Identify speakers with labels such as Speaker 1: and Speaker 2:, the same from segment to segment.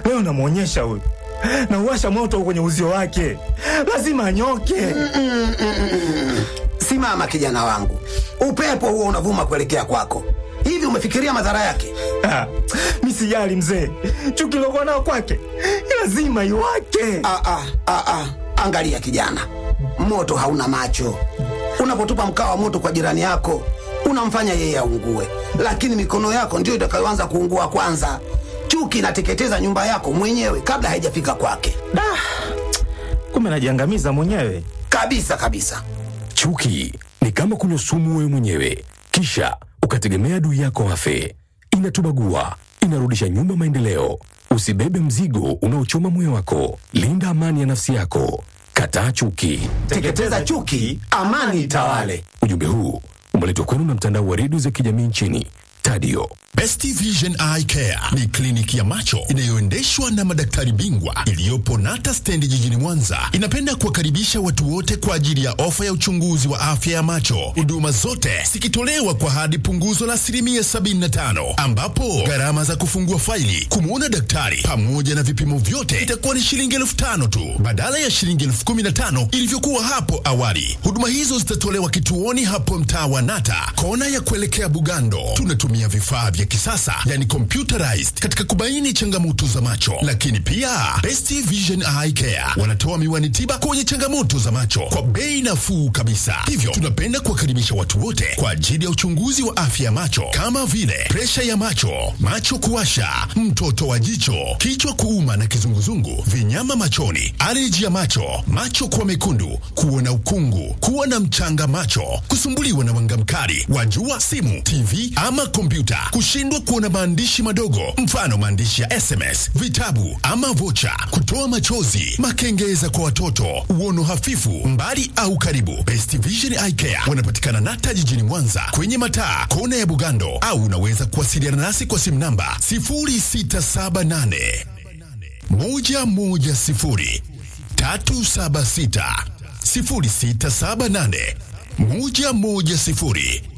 Speaker 1: Leo namwonyesha huyu, nauwasha moto kwenye uzio wake, lazima anyoke.
Speaker 2: Simama kijana wangu, upepo huo unavuma kuelekea kwako. Hivi umefikiria madhara yake?
Speaker 1: Ah, mi sijali mzee, chuki lokuwa nao kwake lazima iwake.
Speaker 2: Ah, ah, ah, ah. Angalia kijana, moto hauna macho. Unapotupa mkaa wa moto kwa jirani yako unamfanya yeye aungue, lakini mikono yako ndiyo itakayoanza kuungua kwanza. Chuki inateketeza nyumba yako mwenyewe kabla haijafika kwake,
Speaker 1: Da, kumbe najiangamiza mwenyewe.
Speaker 2: kabisa kabisa.
Speaker 3: Chuki ni kama kunywa sumu wewe mwenyewe, kisha ukategemea adui yako afe. Inatubagua, inarudisha nyuma maendeleo. Usibebe mzigo unaochoma moyo wako. Linda amani ya nafsi yako. Kataa chuki.
Speaker 2: Teketeza chuki, amani itawale.
Speaker 3: Ujumbe huu umeletwa kwenu na mtandao wa redio za kijamii nchini Tadio.
Speaker 4: Best Vision Eye Care ni kliniki ya macho inayoendeshwa na madaktari bingwa iliyopo Nata Stendi jijini Mwanza. Inapenda kuwakaribisha watu wote kwa ajili ya ofa ya uchunguzi wa afya ya macho, huduma zote zikitolewa kwa hadi punguzo la asilimia 75, ambapo gharama za kufungua faili, kumwona daktari pamoja na vipimo vyote itakuwa ni shilingi elfu tano tu badala ya shilingi elfu kumi na tano ilivyokuwa hapo awali. Huduma hizo zitatolewa kituoni hapo mtaa wa Nata, kona ya kuelekea Bugando. Tunatumia vifaa vya kisasa yani computerized katika kubaini changamoto za macho, lakini pia Best Vision Eye Care wanatoa miwani tiba kwenye changamoto za macho kwa bei nafuu kabisa. Hivyo tunapenda kuwakaribisha watu wote kwa ajili ya uchunguzi wa afya ya macho kama vile presha ya macho, macho kuwasha, mtoto wa jicho, kichwa kuuma na kizunguzungu, vinyama machoni, aleji ya macho, macho kuwa mekundu, kuona ukungu, kuwa na mchanga macho, kusumbuliwa na mwanga mkali wa jua, simu, TV ama kompyuta, kushindwa kuona maandishi madogo, mfano maandishi ya SMS, vitabu ama vocha, kutoa machozi, makengeza kwa watoto, uono hafifu, mbali au karibu. Best Vision Eye Care wanapatikana Nata jijini Mwanza kwenye mataa kona ya Bugando, au unaweza kuwasiliana nasi kwa simu namba 0678 110 376 0678 110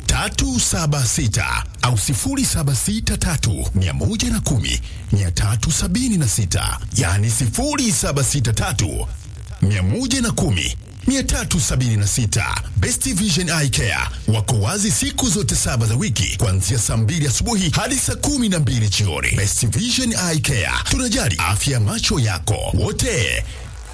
Speaker 4: 376 au 0763 110 376, yani 0763 110 376. Best Vision Eye Care wako wazi siku zote saba za wiki kuanzia saa mbili asubuhi hadi saa kumi na mbili jioni. Best Vision Eye Care, tunajali afya ya macho yako wote.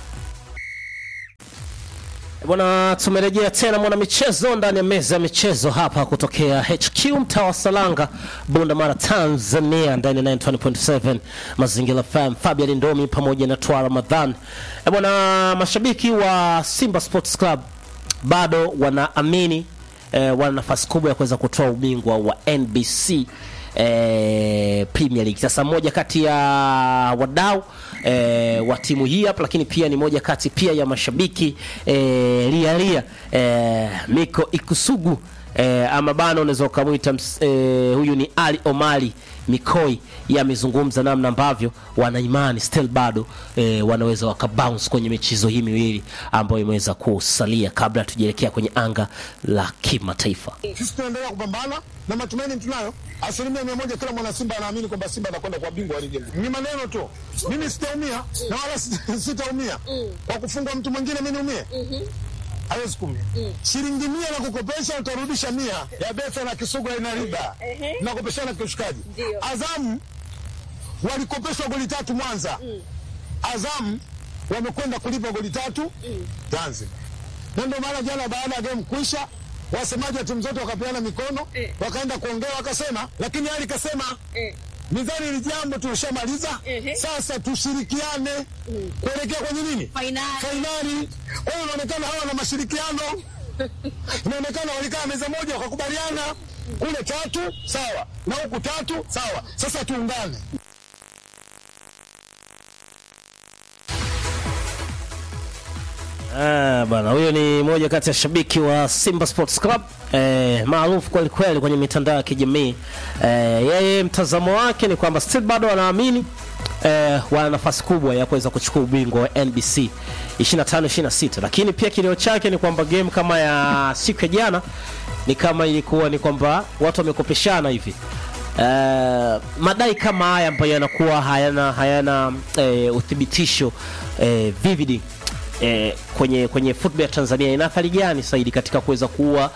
Speaker 5: Bwana, tumerejea tena mwana michezo ndani ya meza ya michezo hapa kutokea HQ mtaa wa Salanga, Bunda Mara, Tanzania, ndani ya 90.7 Mazingira FM, Fabian Ndomi pamoja na Twa Ramadhan. Eh, bwana, mashabiki wa Simba Sports Club bado wanaamini eh, wana nafasi kubwa ya kuweza kutoa ubingwa wa NBC eh, Premier League. Sasa moja kati ya wadau eh, wa timu hii hapa, lakini pia ni moja kati pia ya mashabiki eh, lia lia eh, Miko Ikusugu eh, ama bana unaweza ukamwita ms- eh, huyu ni Ali Omari Mikoi yeye amezungumza namna ambavyo wana imani still bado eh, wanaweza wakabounce kwenye michezo hii miwili ambayo imeweza kusalia kabla tujaelekea kwenye anga la kimataifa.
Speaker 6: Sisi tunaendelea kupambana na matumaini tunayo, asilimia mia moja. Kila mwana Simba anaamini kwamba Simba anakwenda kwa bingwa wa ligi. Ni maneno tu, mimi sitaumia na wala sit- sitaumia kwa kufungwa mtu mwingine, mimi niumie hawezi kumia. Shilingi mia na kukopesha, utarudisha mia ya Betha na Kisugu ina riba na kukopeshana kiushikaji. Azamu walikopeshwa goli tatu Mwanza, Azamu wamekwenda kulipa goli tatu Zanzibar na ndio maana jana baada ya game kuisha wasemaji wa timu zote wakapeana mikono wakaenda kuongea wakasema, lakini Ali kasema mizani hili jambo tulishamaliza, sasa tushirikiane kuelekea kwenye nini
Speaker 7: Fainali.
Speaker 6: fainali. Kwa hiyo inaonekana hawa na mashirikiano, inaonekana walikaa meza moja wakakubaliana, kule tatu sawa na huku tatu sawa, sasa tuungane.
Speaker 5: Ah, bana huyo ni moja kati ya shabiki wa Simba Sports Club eh, maarufu kweli kweli kwenye mitandao ya kijamii eh, yeye mtazamo wake ni kwamba still bado wanaamini eh, wana nafasi kubwa ya kuweza kuchukua ubingwa wa NBC 25 26, lakini pia kilio chake ni kwamba game kama ya siku ya jana ni kama ilikuwa ni kwamba watu wamekopeshana hivi uh, madai kama haya ambayo yanakuwa hayana hayana eh, uthibitisho eh, vivid eh, kwenye kwenye football ya Tanzania ina athari gani zaidi katika kuweza kuua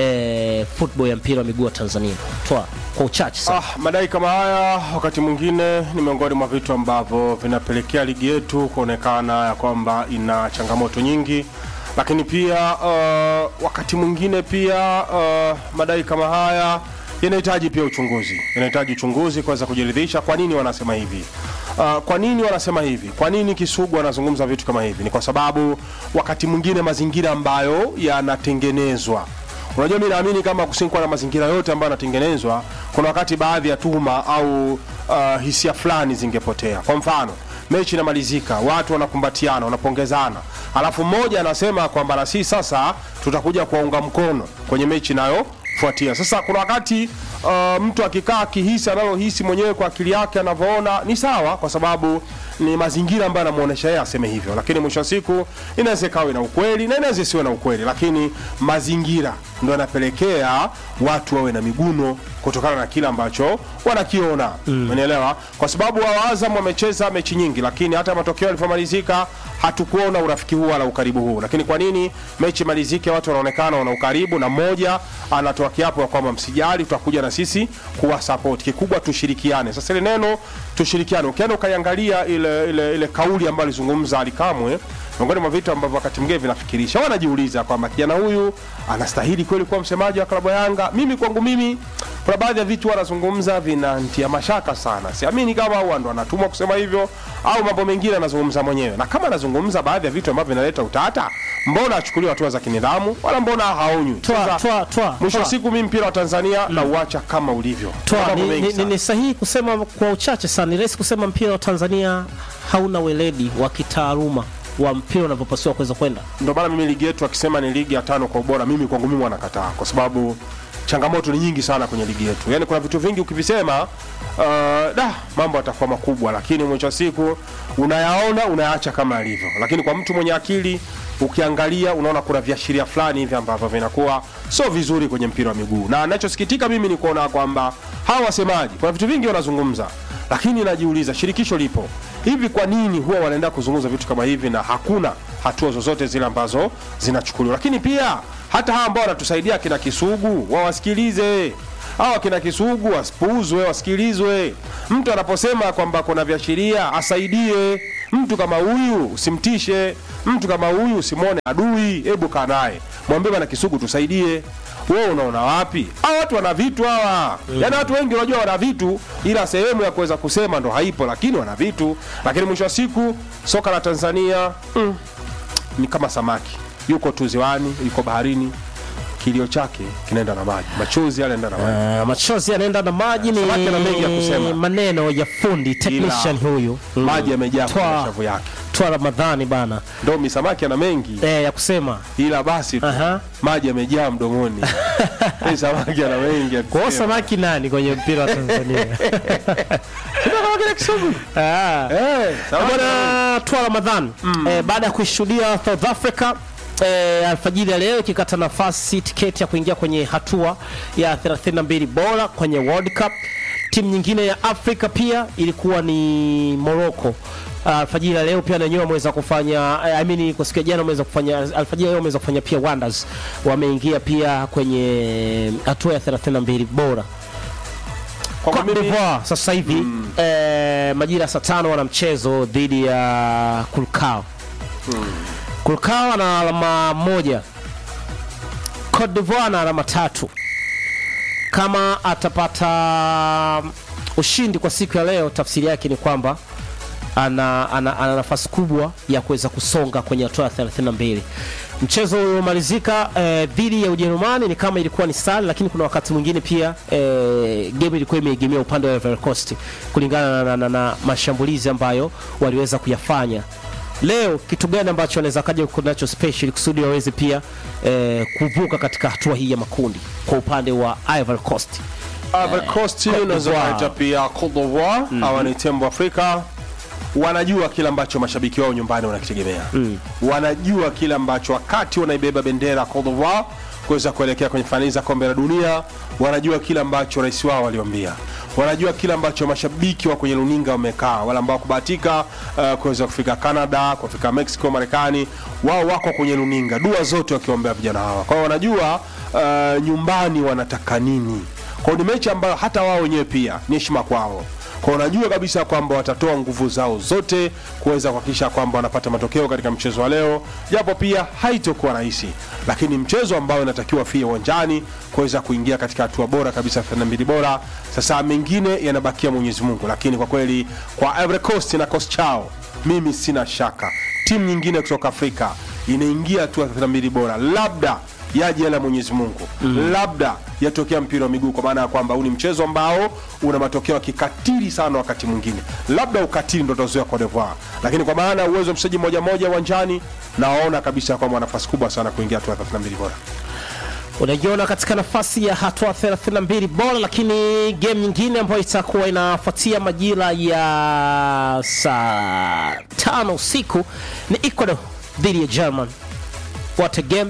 Speaker 5: eh, football ya mpira wa miguu wa Tanzania? Toa kwa uchache sana.
Speaker 7: Ah, madai kama haya wakati mwingine ni miongoni mwa vitu ambavyo vinapelekea ligi yetu kuonekana ya kwamba ina changamoto nyingi, lakini pia uh, wakati mwingine pia uh, madai kama haya yanahitaji pia uchunguzi, yanahitaji uchunguzi kuweza kujiridhisha kwa nini wanasema hivi. Uh, kwa nini wanasema hivi? Kwa nini Kisugu anazungumza vitu kama hivi? Ni kwa sababu wakati mwingine mazingira ambayo yanatengenezwa Unajua, mi naamini kama kusingkuwa na mazingira yote ambayo yanatengenezwa, kuna wakati baadhi ya tuhuma au uh, hisia fulani zingepotea. Kwa mfano, mechi inamalizika, watu wanakumbatiana, wanapongezana, alafu mmoja anasema kwamba na sisi sasa tutakuja kuwaunga mkono kwenye mechi inayofuatia. Sasa kuna wakati uh, mtu akikaa akihisi analohisi mwenyewe kwa akili yake anavyoona ni sawa, kwa sababu ni mazingira ambayo anamuonesha yeye aseme hivyo, lakini mwisho wa siku inaweza ikawe na ukweli na inaweza isiwe na ukweli, lakini mazingira ndo yanapelekea watu wawe na miguno kutokana na kile ambacho wanakiona umenielewa? Kwa sababu wa Azam wamecheza mechi nyingi, lakini hata matokeo yalivyomalizika hatukuona urafiki huu wala ukaribu huu. Lakini kwa nini mechi malizike, watu wanaonekana wana ukaribu, na mmoja anatoa kiapo ya kwamba msijali, tutakuja na sisi kuwa support, kikubwa tushirikiane. Sasa ile neno tushirikiane, ukienda ukaiangalia ile, ile, ile kauli ambayo alizungumza Ali Kamwe, miongoni mwa vitu ambavyo wakati mwingine vinafikirisha, wanajiuliza kwamba kijana huyu anastahili kweli kuwa msemaji wa klabu ya Yanga. Mimi kwangu mimi kuna baadhi ya vitu wanazungumza vinantia mashaka sana. Siamini kama huwa ndo anatumwa kusema hivyo au mambo mengine anazungumza mwenyewe, na kama anazungumza baadhi ya vitu ambavyo vinaleta utata, mbona achukuliwe hatua za kinidhamu wala mbona haonywi?
Speaker 5: Toa,
Speaker 7: Sasa,
Speaker 5: toa, toa,
Speaker 7: mwisho wa
Speaker 5: toa.
Speaker 7: siku mimi mpira wa Tanzania na uacha kama ulivyo.
Speaker 5: Toa,
Speaker 7: Mambo
Speaker 5: ni,
Speaker 7: mengi
Speaker 5: ni, ni,
Speaker 7: sana.
Speaker 5: ni sahihi kusema kwa uchache sana, ni rahisi kusema mpira wa Tanzania hauna weledi wa kitaaluma wa mpira unavyopasiwa kuweza kwenda.
Speaker 7: ndio maana mimi ligi yetu akisema ni ligi ya tano kwa ubora, mimi kwangu mimi wanakataa, kwa sababu changamoto ni nyingi sana kwenye ligi yetu. Yani kuna vitu vingi ukivisema, uh, da mambo yatakuwa makubwa, lakini mwisho wa siku unayaona unayaacha kama yalivyo. Lakini kwa mtu mwenye akili ukiangalia, unaona kuna viashiria fulani hivi ambavyo vinakuwa sio vizuri kwenye mpira wa miguu, na ninachosikitika mimi ni kuona kwamba hawa wasemaji, kuna vitu vingi wanazungumza lakini najiuliza shirikisho lipo hivi, kwa nini huwa wanaenda kuzungumza vitu kama hivi na hakuna hatua zozote zile ambazo zinachukuliwa? Lakini pia hata hawa ambao wanatusaidia kina Kisugu wawasikilize hawa kina Kisugu wasipuuzwe, wasikilizwe. Mtu anaposema kwamba kuna viashiria asaidie. Mtu kama huyu usimtishe, mtu kama huyu usimwone adui, hebu kaa naye mwambie, bana Kisugu, tusaidie. Wewe unaona wapi? Hawa watu wana vitu hawa. Yaani watu wengi unajua wana vitu, ila sehemu ya kuweza kusema ndo haipo, lakini wana vitu. Lakini mwisho wa siku soka la Tanzania mm, ni kama samaki, yuko tu ziwani, yuko baharini, kilio chake kinaenda na maji, machozi yanaenda na maji.
Speaker 5: Uh, machozi yanaenda na maji ni
Speaker 7: Samaki ana mengi ya kusema.
Speaker 5: maneno ya fundi technician huyu Mm.
Speaker 7: Maji yamejaa kwenye
Speaker 5: Twa-
Speaker 7: shavu yake.
Speaker 5: Twa Ramadhani bana
Speaker 7: Ndo misamaki ana mengi
Speaker 5: eh, ya kusema
Speaker 7: ila basi tu
Speaker 5: Aha.
Speaker 7: maji yamejaa mdomoni. Hii samaki ana mengi ya
Speaker 5: kwa hiyo
Speaker 7: kusema.
Speaker 5: samaki nani kwenye mpira wa Tanzania? Ah.
Speaker 7: Eh, samaki ana mengi.
Speaker 5: Bwana Twa Ramadhan eh, baada ya kuishuhudia South Africa eh, alfajiri ya leo ikikata nafasi tiketi ya kuingia kwenye hatua ya 32 bora kwenye World Cup. Timu nyingine ya Afrika pia ilikuwa ni Morocco. Ah, Alfajiri ya leo pia na wenyewe wameweza kufanya eh, I mean kwa siku ya jana wameweza kufanya alfajiri ya leo wameweza kufanya pia Wonders. Wameingia pia kwenye hatua ya 32 bora.
Speaker 7: Kwangu
Speaker 5: Cote
Speaker 7: mimi-
Speaker 5: d'Ivoire sasa hivi eh, majira ya saa tano wana mchezo dhidi ya Kulkao. Kulkao ana alama moja, Cote d'Ivoire ana alama tatu. Kama atapata ushindi kwa siku ya leo, tafsiri yake ni kwamba ana, ana, ana nafasi kubwa ya kuweza kusonga kwenye hatua ya 32. Mchezo uliomalizika eh, dhidi ya Ujerumani ni kama ilikuwa ni sare, lakini kuna wakati mwingine pia eh, game ilikuwa imeegemea upande wa Ivory Coast kulingana na, na, na, na mashambulizi ambayo waliweza kuyafanya. Leo kitu gani ambacho wanaweza kaja kunacho special kusudi waweze pia eh, kuvuka katika hatua hii ya makundi kwa upande wa Ivory Coast?
Speaker 7: Ivory Coast
Speaker 5: Cote
Speaker 7: unaweza
Speaker 5: d'Ivoire.
Speaker 7: kuita pia Cote d'Ivoire hawa ni tembo Afrika wanajua kile ambacho mashabiki wao nyumbani wanakitegemea wanajua kile ambacho wakati wanaibeba bendera ya Cote d'Ivoire kuweza kuelekea kwenye fainali za kombe la dunia wanajua kile ambacho rais wao waliwaambia wanajua kile ambacho mashabiki wa kwenye runinga wamekaa, wale ambao kubahatika uh, kuweza kufika Canada, kufika Mexico, Marekani, wao wako kwenye runinga, dua zote wakiombea vijana hawa. Kwa hiyo wanajua uh, nyumbani wanataka nini. Kwa hiyo ni mechi ambayo hata wao wenyewe pia ni heshima kwao kwa unajua kabisa kwamba watatoa nguvu zao zote kuweza kuhakikisha kwamba wanapata matokeo katika mchezo wa leo, japo pia haitokuwa rahisi, lakini mchezo ambao inatakiwa fie uwanjani kuweza kuingia katika hatua bora kabisa, 32 bora. Sasa mengine yanabakia Mwenyezi Mungu, lakini kwa kweli kwa Ivory Coast na kosi chao, mimi sina shaka timu nyingine kutoka Afrika inaingia hatua 32 bora, labda yaje yale ya Mwenyezi Mungu mm. labda yatokea mpira wa miguu, kwa maana ya kwamba huu ni mchezo ambao una matokeo ya kikatili sana. Wakati mwingine labda ukatili ndo utazoea Cote d'Ivoire, lakini kwa maana ya uwezo wa mchezaji mmoja mmoja uwanjani, naona kabisa kwamba wana nafasi kubwa sana kuingia hatua ya 32 bora.
Speaker 5: unajiona katika nafasi ya hatua 32 bora, lakini game nyingine ambayo itakuwa inafuatia majira ya saa tano usiku ni Ecuador dhidi ya German. What a game!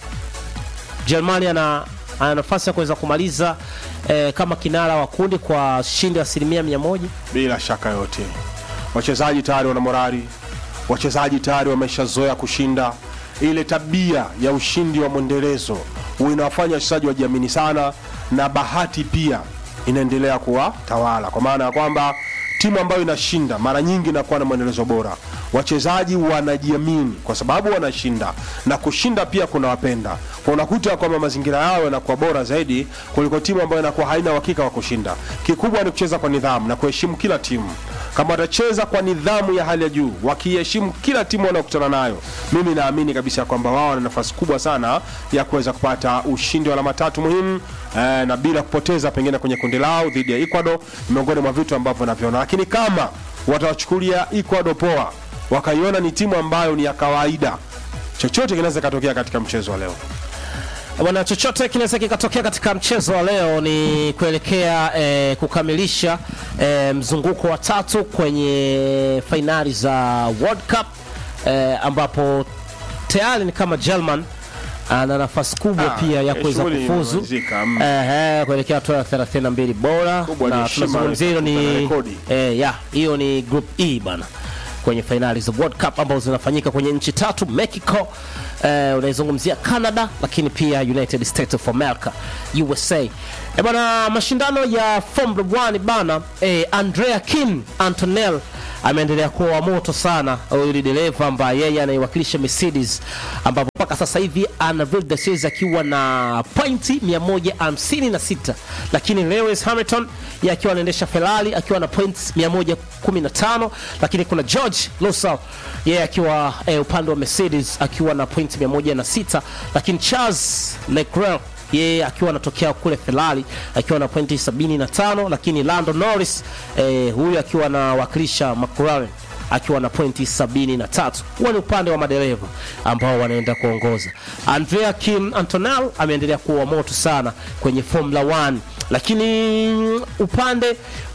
Speaker 5: Germany ana, ana nafasi ya kuweza kumaliza eh, kama kinara wa kundi kwa shindi ya asilimia mia moja.
Speaker 7: Bila shaka yote, wachezaji tayari wana morali, wachezaji tayari wameshazoea kushinda. Ile tabia ya ushindi wa mwendelezo huwa inawafanya wachezaji wajiamini sana, na bahati pia inaendelea kuwa tawala, kwa maana ya kwamba timu ambayo inashinda mara nyingi inakuwa na mwendelezo bora. Wachezaji wanajiamini kwa sababu wanashinda, na kushinda pia kuna wapenda kwa, unakuta kwamba mazingira yao yanakuwa bora zaidi kuliko timu ambayo inakuwa haina uhakika wa kushinda. Kikubwa ni kucheza kwa nidhamu na kuheshimu kila timu. Kama watacheza kwa nidhamu ya hali ya juu, wakiheshimu kila timu wanaokutana nayo, mimi naamini kabisa kwamba wao wana nafasi kubwa sana ya kuweza kupata ushindi wa alama tatu muhimu eh, na bila kupoteza pengine kwenye kundi lao dhidi ya Ecuador, ni miongoni mwa vitu ambavyo naviona, lakini kama watawachukulia Ecuador poa, wakaiona ni timu ambayo ni ya kawaida, chochote kinaweza katokea katika mchezo wa leo.
Speaker 5: Bwana, chochote kinaweza kikatokea katika mchezo wa leo. Ni kuelekea eh, kukamilisha eh, mzunguko wa tatu kwenye fainali za World Cup eh, ambapo tayari ni kama German ana nafasi kubwa
Speaker 7: Ah,
Speaker 5: pia ya
Speaker 7: eh,
Speaker 5: kuweza
Speaker 7: shughuli
Speaker 5: kufuzu
Speaker 7: imemalizika, mm.
Speaker 5: eh, kuelekea hatua ya 32 bora,
Speaker 7: Kubwa ni
Speaker 5: na
Speaker 7: heshima
Speaker 5: tunazungumzia hilo
Speaker 7: na
Speaker 5: ni
Speaker 7: rekodi.
Speaker 5: eh, ya hiyo ni group E bana kwenye fainali za World Cup ambazo zinafanyika kwenye nchi tatu Mexico, eh, unaizungumzia Canada, lakini pia United States of America USA. Eh, bana mashindano ya Formula 1 bana, eh, Andrea Kim Antonell ameendelea kuwa wa moto sana. Huyu ni dereva ambaye yeye anaiwakilisha Mercedes, ambapo mpaka sasa hivi ana Ville de Series akiwa na pointi 156, lakini Lewis Hamilton yeye akiwa anaendesha Ferrari akiwa na points 115, lakini kuna George Russell yeye akiwa eh, upande wa Mercedes akiwa na pointi 106, lakini Charles Leclerc yeye akiwa anatokea kule Ferrari akiwa na pointi 75, lakini Lando Norris eh, huyu akiwa anawakilisha McLaren akiwa na pointi 73. Huwa ni upande wa madereva ambao wanaenda kuongoza. Andrea Kim Antonell ameendelea kuwa moto sana kwenye Formula 1, lakini upande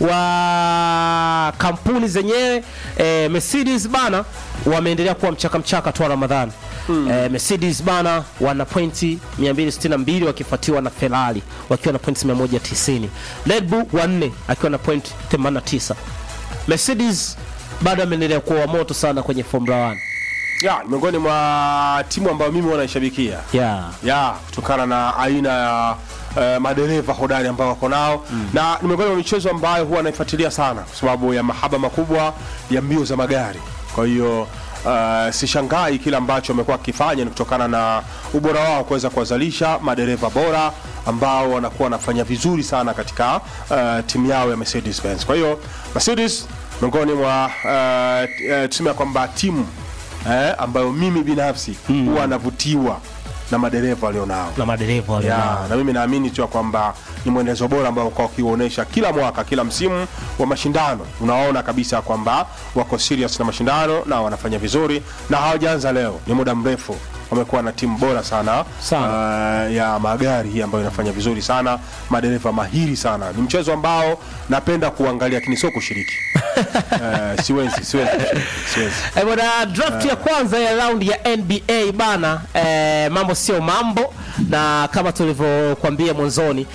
Speaker 5: wa kampuni zenyewe eh, Mercedes bana wameendelea kuwa mchaka mchaka tu wa Ramadhani. Eh, Mercedes bana wana pointi 262 wakifuatiwa na Ferrari wakiwa na pointi 190. Red Bull wanne akiwa na pointi 89. Mercedes bado ameendelea kuwa moto sana kwenye Formula 1.
Speaker 7: Ya, ni miongoni mwa timu ambayo mimi wanaishabikia
Speaker 5: Yeah.
Speaker 7: ya kutokana na aina ya uh, madereva hodari ambao wako nao mm. na ni miongoni mwa michezo ambayo huwa naifuatilia sana kwa sababu ya mahaba makubwa ya mbio za magari. Kwa hiyo uh, sishangai kile ambacho wamekuwa wakifanya ni kutokana na ubora wao kuweza kuwazalisha madereva bora ambao wanakuwa wanafanya vizuri sana katika uh, timu yao ya Mercedes Benz. Kwa hiyo Mercedes miongoni mwa uh, uh, tuseme ya kwamba timu eh, ambayo mimi binafsi huwa navutiwa na madereva walionao
Speaker 5: Na madereva wale
Speaker 7: ya,
Speaker 5: nao.
Speaker 7: na mimi naamini tu ya kwamba ni mwendelezo bora ambao kwa ukiuonesha kila mwaka kila msimu wa mashindano unaona kabisa kwamba wako serious na mashindano na wanafanya vizuri na hawajaanza leo ni muda mrefu wamekuwa na timu bora sana,
Speaker 5: Sana.
Speaker 7: Uh, ya magari hii ambayo inafanya vizuri sana madereva mahiri sana ni mchezo ambao napenda kuangalia lakini sio kushiriki uh, siwezi siwezi siwezi
Speaker 5: Eh, bwana draft ya kwanza ya round ya NBA bana, eh, mambo sio mambo na kama tulivyokuambia mwanzoni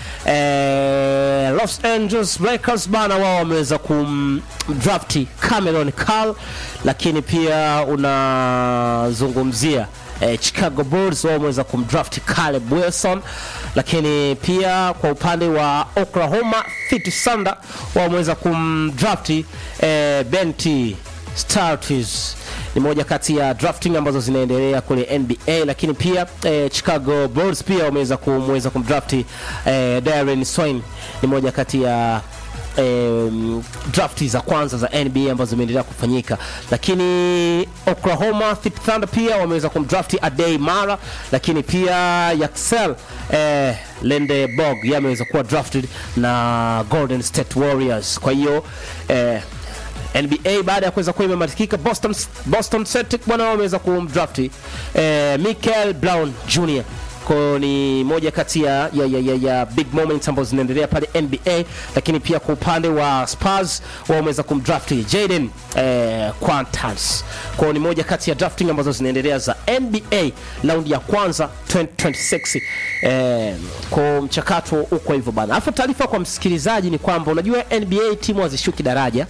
Speaker 5: eh, Los Angeles Lakers bana wao wameweza kumdrafti Cameron Carl, lakini pia unazungumzia eh, Chicago Bulls wao wameweza kumdraft Caleb Wilson, lakini pia kwa upande wa Oklahoma City Thunder wao wameweza kumdrafti eh, Benti Startis ni moja kati ya drafting ambazo zinaendelea kule NBA, lakini pia eh, Chicago Bulls pia wameweza kumweza kumdrafti eh, Darren Swain ni moja kati ya um, drafti za kwanza za NBA ambazo zimeendelea kufanyika, lakini Oklahoma City Thunder pia wameweza kumdrafti Adey Mara, lakini pia Yaxel eh, Lendeborg yeye ameweza kuwa drafted na Golden State Warriors. Kwa hiyo eh, NBA baada ya kuweza kuwa imematikika Boston, Boston Celtic bwana wao wameweza kumdrafti eh, Michael Brown Jr kwa hiyo ni moja kati ya, ya, ya, ya, ya big moments ambazo zinaendelea pale NBA, lakini pia kwa upande wa Spurs wao wameweza kumdrafti Jaden eh, Quantas. Kwa hiyo ni moja kati ya drafting ambazo zinaendelea za NBA raundi ya kwanza 2026. Eh, kwa mchakato uko hivyo bana. Alafu taarifa kwa msikilizaji ni kwamba unajua NBA timu hazishuki daraja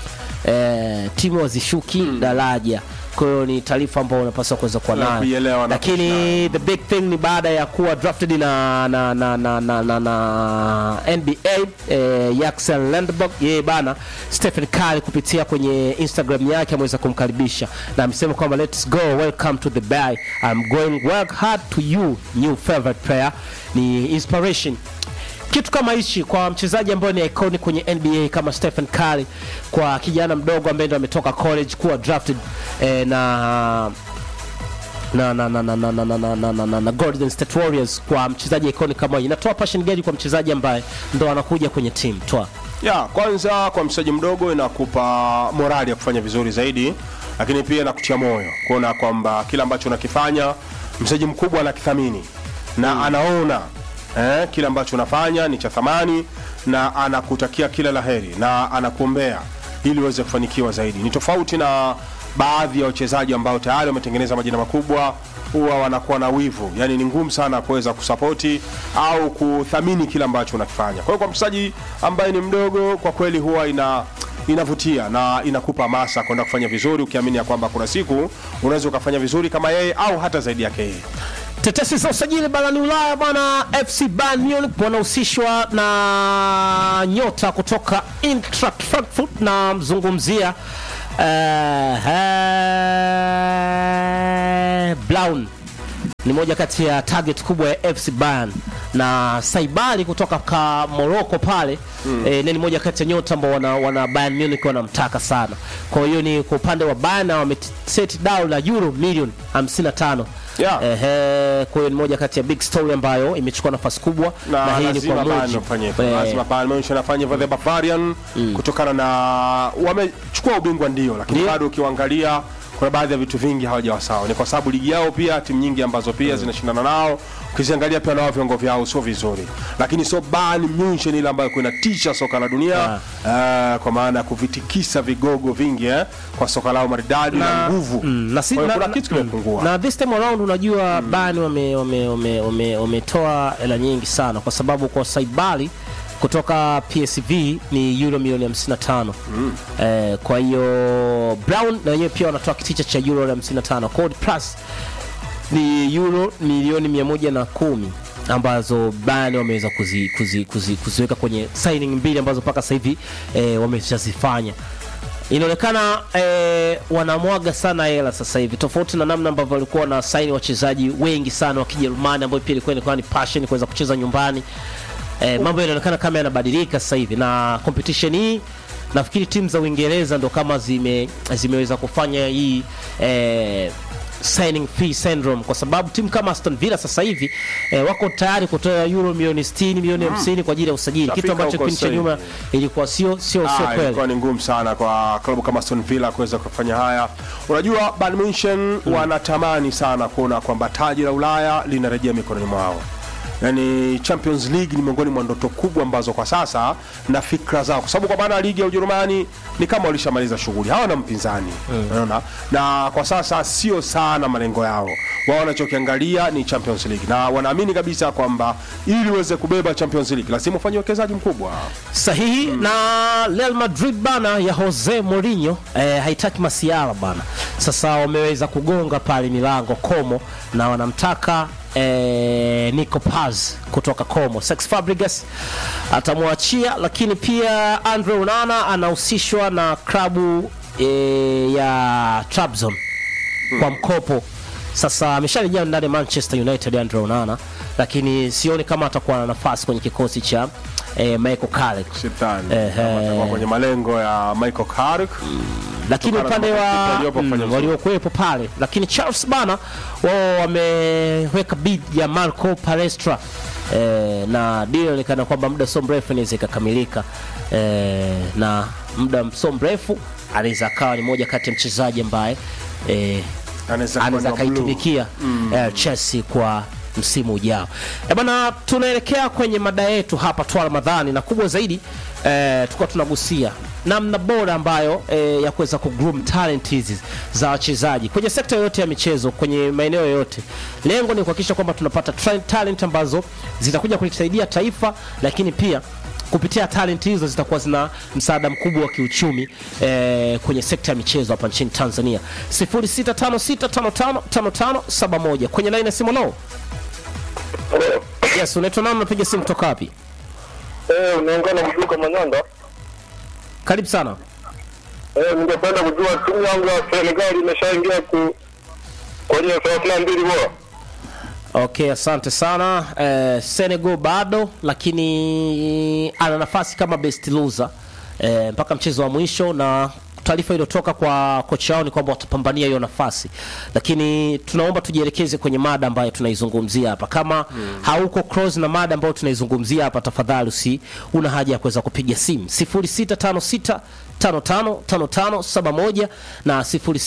Speaker 5: eh, timu hazishuki daraja kwa hiyo ni taarifa ambayo unapaswa kuweza kuwa
Speaker 7: Na
Speaker 5: nayo,
Speaker 7: kuielewa na
Speaker 5: lakini the big thing ni baada ya kuwa drafted na na na na, na, na, na NBA eh, Yaxel Landberg yeye bana Stephen Curry kupitia kwenye Instagram yake ameweza kumkaribisha na amesema kwamba let's go welcome to the bay I'm going work hard to you new favorite player ni inspiration kitu kama hichi kwa mchezaji ambaye ni iconic kwenye NBA kama Stephen Curry, kwa kijana mdogo ambaye ndo ametoka college kuwa drafted eh, na na na na na na na na na na na na na Golden State Warriors kwa mchezaji iconic kama hii, inatoa passion gani kwa mchezaji ambaye ndo anakuja kwenye team toa
Speaker 7: ya kwanza kwa mchezaji mdogo inakupa morali ya kufanya vizuri zaidi lakini pia inakutia moyo kuona kwamba kila ambacho unakifanya mchezaji mkubwa anakithamini na anaona eh, kile ambacho unafanya ni cha thamani na anakutakia kila laheri na anakuombea ili uweze kufanikiwa zaidi ni tofauti na baadhi ya wachezaji ambao tayari wametengeneza majina makubwa huwa wanakuwa na wivu yani ni ngumu sana kuweza kusapoti au kuthamini kile ambacho unakifanya kwa hiyo kwa mchezaji ambaye ni mdogo kwa kweli huwa ina inavutia na inakupa hamasa kwenda kufanya vizuri ukiamini ya kwamba kuna siku unaweza ukafanya vizuri kama yeye au hata zaidi yake yeye
Speaker 5: Tetesi za usajili barani Ulaya bwana, FC Bayern Munich wanahusishwa na nyota kutoka Eintracht Frankfurt na mzungumzia uh, uh, Blaun ni moja kati ya target kubwa ya FC Bayern na Saibali kutoka ka Morocco pale mm. eh, ni moja kati ya nyota ambao wana, wana Bayern Munich wanamtaka sana. Kwa hiyo ni kwa upande wa Bayern na wameset down la euro milioni 55
Speaker 7: Yeah.
Speaker 5: Ehe, kwa hiyo ni moja kati ya big story ambayo imechukua nafasi kubwa
Speaker 7: na,
Speaker 5: na hii ni
Speaker 7: lazima
Speaker 5: kwa
Speaker 7: Bayern
Speaker 5: mujibu
Speaker 7: wafanye hivyo.
Speaker 5: eh,
Speaker 7: lazima Bayern Munich anafanya hivyo the Bavarian kutokana na wamechukua ubingwa ndio, lakini
Speaker 5: Ndio.
Speaker 7: bado ukiangalia kuna baadhi ya vitu vingi hawajawa sawa. Ni kwa sababu ligi yao pia timu nyingi ambazo pia zinashindana nao ukiziangalia pia nao viwango vyao sio vizuri, lakini sio Bayern Munich ile ambayo kuinatisha soka la dunia eh, kwa maana ya kuvitikisa vigogo vingi eh, kwa soka lao maridadi na, nguvu
Speaker 5: Mm, na si-
Speaker 7: Kwa hiyo
Speaker 5: na-
Speaker 7: kuna
Speaker 5: na-
Speaker 7: kitu kimepungua.
Speaker 5: na this time around unajua mm. Bayern wame wame wame wame- wametoa hela nyingi sana kwa sababu kwa Saibali kutoka PSV ni euro milioni 55 mm. eh, kwa hiyo Brown na wenyewe pia wanatoa kiticha cha euro 55 Code Plus ni euro milioni 110 ambazo Bayern wameweza kuzi, kuzi, kuzi, kuziweka kwenye signing mbili ambazo mpaka sasa hivi eh, wameshazifanya inaonekana eh, wanamwaga sana hela sasa hivi tofauti na namna ambavyo walikuwa wana saini wachezaji wengi sana wa Kijerumani ambao pia ilikuwa ilikuwa ni passion kuweza kucheza nyumbani eh, mambo yanaonekana kama yanabadilika sasa hivi na competition hii nafikiri timu za Uingereza ndo kama zime zimeweza kufanya hii eh, signing fee syndrome kwa sababu timu kama Aston Villa sasa hivi eh, wako tayari kutoa euro milioni 60 milioni 50 kwa ajili ya usajili kitu
Speaker 7: Tafika
Speaker 5: ambacho
Speaker 7: huko
Speaker 5: kipindi cha
Speaker 7: sasa
Speaker 5: nyuma
Speaker 7: hivi.
Speaker 5: ilikuwa sio sio sio
Speaker 7: Ah,
Speaker 5: kweli
Speaker 7: ilikuwa ni ngumu sana kwa klabu kama Aston Villa kuweza kufanya haya. Unajua Bayern Munich wanatamani sana kuona kwamba taji la Ulaya linarejea mikononi mwao. yani Champions League ni miongoni mwa ndoto kubwa ambazo kwa sasa na fikra zao, kwa sababu kwa maana ligi ya Ujerumani ni kama walishamaliza shughuli, hawana mpinzani unaona, na kwa sasa sio sana malengo yao. Wao wanachokiangalia ni Champions League, na wanaamini kabisa kwamba ili uweze kubeba Champions League lazima ufanye uwekezaji mkubwa.
Speaker 5: sahihi na Real Madrid bana ya Jose Mourinho eh, haitaki masiara bana. Sasa wameweza kugonga pale milango Como na wanamtaka eh, Nico Paz kutoka Como. Sex Fabregas atamwachia, lakini pia Andre Onana anahusishwa na klabu eh, ya Trabzon kwa mkopo. Sasa amesharejea ndani ya Manchester United Andre Onana, lakini sioni kama atakuwa na nafasi kwenye kikosi cha eh, Michael Carrick.
Speaker 7: Shetani
Speaker 5: Ehe.
Speaker 7: kama atakuwa kwenye malengo ya Michael Carrick
Speaker 5: lakini
Speaker 7: Kutokana
Speaker 5: upande
Speaker 7: na
Speaker 5: wa
Speaker 7: makipa waliopo kufanya
Speaker 5: mm,
Speaker 7: vizuri.
Speaker 5: waliokuwepo pale, lakini Charles bana wao wameweka bid ya Marco Palestra eh, na deal inaonekana kwamba muda sio mrefu inaweza ikakamilika eh, na muda sio mrefu anaweza akawa ni moja kati ya mchezaji ambaye eh,
Speaker 7: Anaweza kuwa
Speaker 5: anaweza
Speaker 7: ni wa blue.
Speaker 5: akaitumikia eh, Chelsea kwa msimu ujao. Eh bana, tunaelekea kwenye mada yetu hapa Twa Ramadhani, na kubwa zaidi eh, tulikuwa tunagusia namna bora ambayo eh, ya kuweza kugroom talent hizi za wachezaji kwenye sekta yoyote ya michezo, kwenye maeneo yoyote. Lengo ni kuhakikisha kwamba tunapata tra- talent ambazo zitakuja kulisaidia taifa, lakini pia kupitia talent hizo zitakuwa zina msaada mkubwa wa kiuchumi eh, kwenye sekta ya michezo hapa nchini Tanzania. 0656555571 kwenye line ya simu lao. Yes, unaitwa nani? Unapiga simu kutoka wapi?
Speaker 8: Eh, unaungana kujuka Manyanda.
Speaker 5: Karibu sana.
Speaker 8: Eh, ningependa kujua timu yangu ya Senegal imeshaingia ku kwenye thelathini na mbili bora.
Speaker 5: Okay, asante sana. Eh, Senegal bado lakini ana nafasi kama best loser eh, mpaka mchezo wa mwisho, na taarifa iliyotoka kwa kocha wao ni kwamba watapambania hiyo nafasi, lakini tunaomba tujielekeze kwenye mada ambayo tunaizungumzia hapa. Kama hauko cross na mada ambayo tunaizungumzia hapa, tafadhali usi una haja ya kuweza kupiga simu 0656 555571 na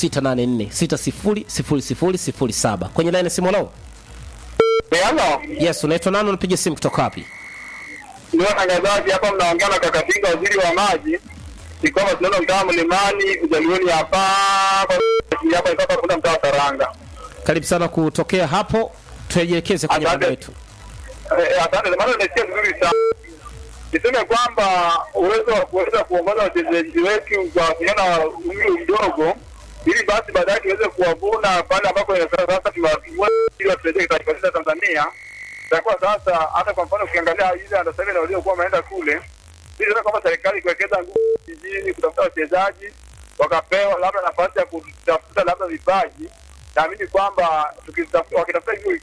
Speaker 5: 0684 600007 kwenye line ya simu lao.
Speaker 8: Yana,
Speaker 5: Yes, unaitwa nani? Unapiga simu kutoka wapi?
Speaker 8: ni watangazaji hapa mnaongea na kaka Tinga waziri wa maji. Ni kwamba tunaona mtaa Mlimani, Ujalioni hapa kwa hapa ipapa kuna mtaa wa Saranga.
Speaker 5: Karibu sana kutokea hapo, tuelekeze kwenye
Speaker 8: Asante.
Speaker 5: mada yetu.
Speaker 8: Eh, asante, maana nimesikia vizuri sana. Niseme kwamba uwezo wa kuweza kuongoza wachezaji wetu kwa vijana umri mdogo, ili basi baadaye tuweze kuwavuna pale ambapo sasa tuwavuna ili watusaidie taifa letu la Tanzania. Itakuwa sasa, hata kwa mfano ukiangalia ile under seven waliokuwa wameenda kule, ili sasa kwamba serikali kuwekeza nguvu jijini kutafuta wachezaji wakapewa labda nafasi ya kutafuta labda vipaji, naamini kwamba tukitafuta- wakitafuta hivyo